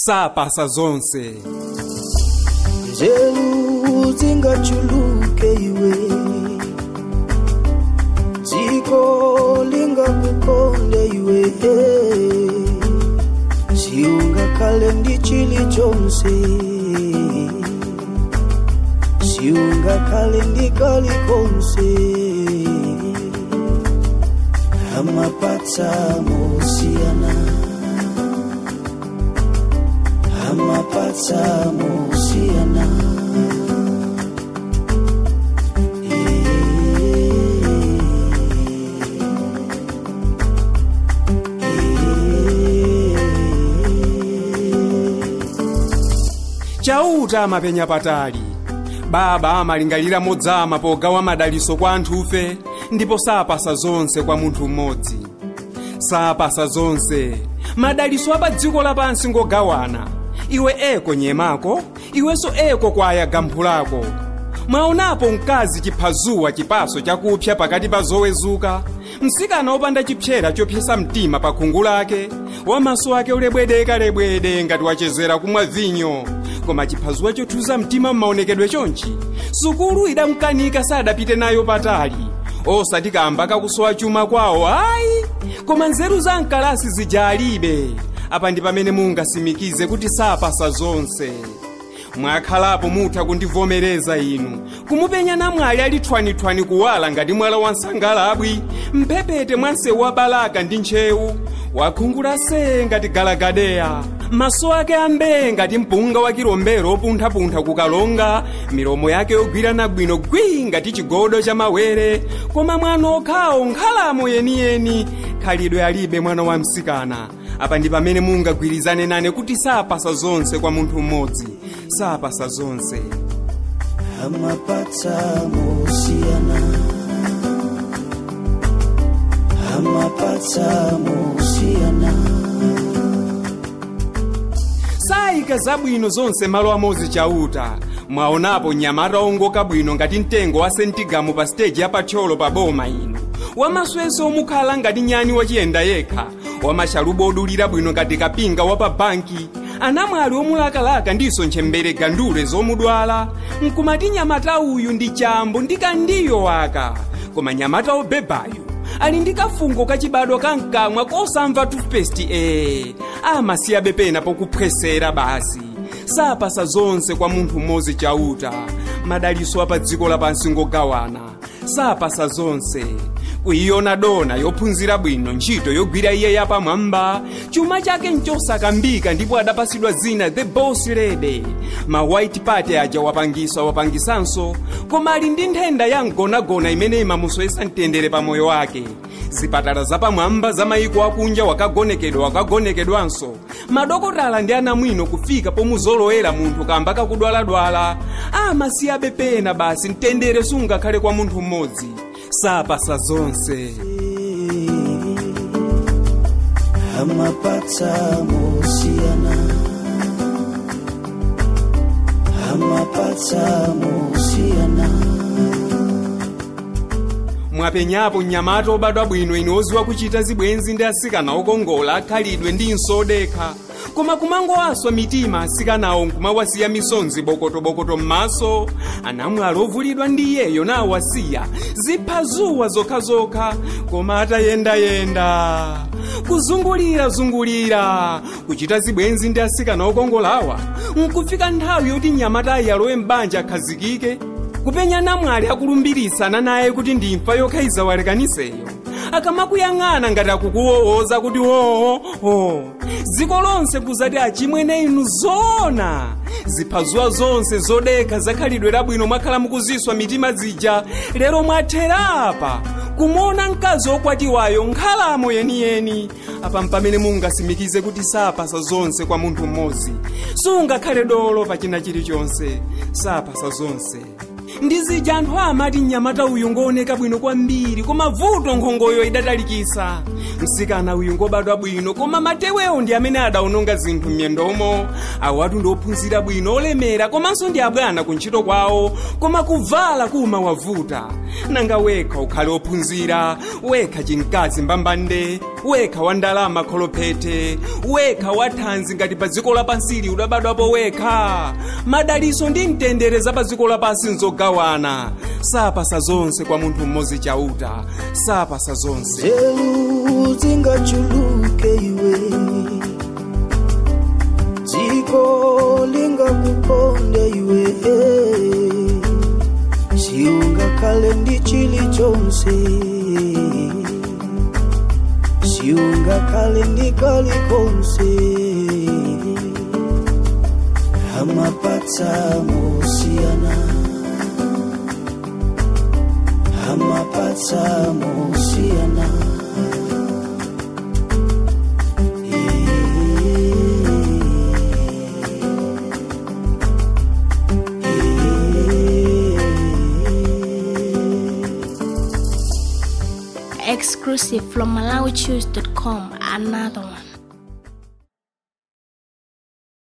sapasa zonse nzeru zingachuluke iwe dziko lingakukonde iwe siungakhale ndi chilichonse siungakhale ndi kalikonse amapatsa mosiyana amapatsa mosiyana chauta amapenya patali baba amalingalira modzama pogawa madaliso kwa anthufe ndipo sapasa zonse kwa munthu mmodzi sapasa zonse madaliso apa dziko lapansi ngogawana iwe eko nyemako iwenso eko kwaya gamphu lako mwaonapo mkazi chiphazuwa chipaso chakupsya pakati pa zowezuka msikana wopanda chipyera chopyesa mtima pa khungu lake wamaso ake ulebwedekalebwede ngati wachezera kumwa vinyo koma chiphazuwa chothuza mtima m'maonekedwe chonchi sukulu idamkanika sadapite nayo patali osati kamba kakusowa chuma kwawo ayi koma nzeru za mkalasi zija alibe apa ndi pamene mungasimikize kuti sapasa zonse mwakhalapo mutha kundivomereza inu kumupenya namwali ali thwanithwani kuwala ngati mwala wa nsangalabwi mphepete mwa msewu wa balaka ndi ntchewu wakhungula see ngati galagadeya maso ake ambee ngati mpunga wa kilombero opunthapuntha kukalonga milomo yake yogwirana bwino gwii ngati chigodo cha mawere koma mwana okhawo nkhalamo yeniyeni khalidwe alibe mwana wa msikana apa ndi pamene mungagwirizane nane kuti sapasa zonse kwa munthu mmodzi sapasa zonse amapatsa mosiyana amapatsa mosiyana sayika zabwino zonse malo amodzi chauta mwaonapo nyamata ongoka bwino ngati mtengo wa sentigamu pa siteji yapathyolo pa boma ino wamaswese omukhala ngati nyani wachiyenda yekha wamashalubu odulira bwino ngati kapinga wa pa banki anamwali omulakalaka ndiso ntchembere gandule zomudwala nkumati nyamata uyu ndi chambo ndi kandiyo waka koma nyamata obebayu ali ndi kafungo kachibadwa kamkamwa kosamva toothpaste ee amasiyabe pena pokuphwesera basi sapasa zonse kwa munthu mmodzi chauta madaliso apa dziko lapansi ngogawana sapasa zonse kuiona dona yophunzira bwino ntchito yogwira iye yapamwamba chuma chake nchosakambika ndipo adapasidwa zina the boss lady ma white party aja wapangisa wapangisanso koma ali ndi nthenda ya mgonagona imene imamusowesa mtendere pa moyo wake zipatala zapamwamba za mayiko akunja wakagonekedwa wakagonekedwanso madokotala ndi anamwino kufika pomuzolowera munthu kamba kakudwaladwala amasiyabe pena basi mtendere sungakhale kwa munthu mmodzi sapasa zonse amapatsa mosiyana amapatsa mosiyana mwapenyapo mnyamata obadwa bwino ine oziwa kuchita zibwenzi ndi asikana okongola akhalidwe ndi nsodekha koma kumangowaswa mitima asikanawo nkumawasiya misonzi bokotobokoto m'maso anamwali ovulidwa ndi iyeyo nawasiya ziphazuwa zokhazokha koma atayendayenda kuzungulira-zungulira kuchita zibwenzi ndi asikana okongolawa nkufika nthawi yoti mnyamatayi alowe m'banja akhazikike kupenya namwali akulumbirisana naye kuti ndimfa yokhaiza walekaniseyo akamakuyang'ana ngati akukuwowoza kuti hoho dziko lonse kuzati achimwene inu zoona ziphazuwa zonse zodekha zakhalidwe labwino mwakhala mukuziswa mitima zija lero mwatherapa kumuona mkazi wokwatiwayo nkhalamo yeniyeni apa mpamene mungasimikize kuti sapasa zonse kwa munthu mmodzi sungakhale dolo pa china chilichonse sapasa zonse ndi zija anthu amati mnyamata uyu ngooneka bwino kwambiri koma vuto nkhongoyo idatalikisa msikana uyu ngobadwa bwino koma matewewo ndi amene adawononga zinthu m'miyendomo awatu ndi ophunzira bwino olemera komanso ndi abwana ku ntchito kwawo koma kuvala kumawavuta nanga wekha ukhale ophunzira wekha chimkazi mbambande wekha wa ndalama kholophete wekha wa thanzi ngati pa dziko lapansili udabadwapo wekha madaliso ndi mtendere za pa dziko lapansi nzogawana sapasa zonse kwa munthu mmodzi chauta sapasa zonse nzeru zingachuluke iwe dziko lingakuponde iwe siungakhale ndi chilichonse siungakhale ndi kalikonse amapatsa mosiyana amapatsa mosiyana Exclusive from MalawiChoose.com. Another one.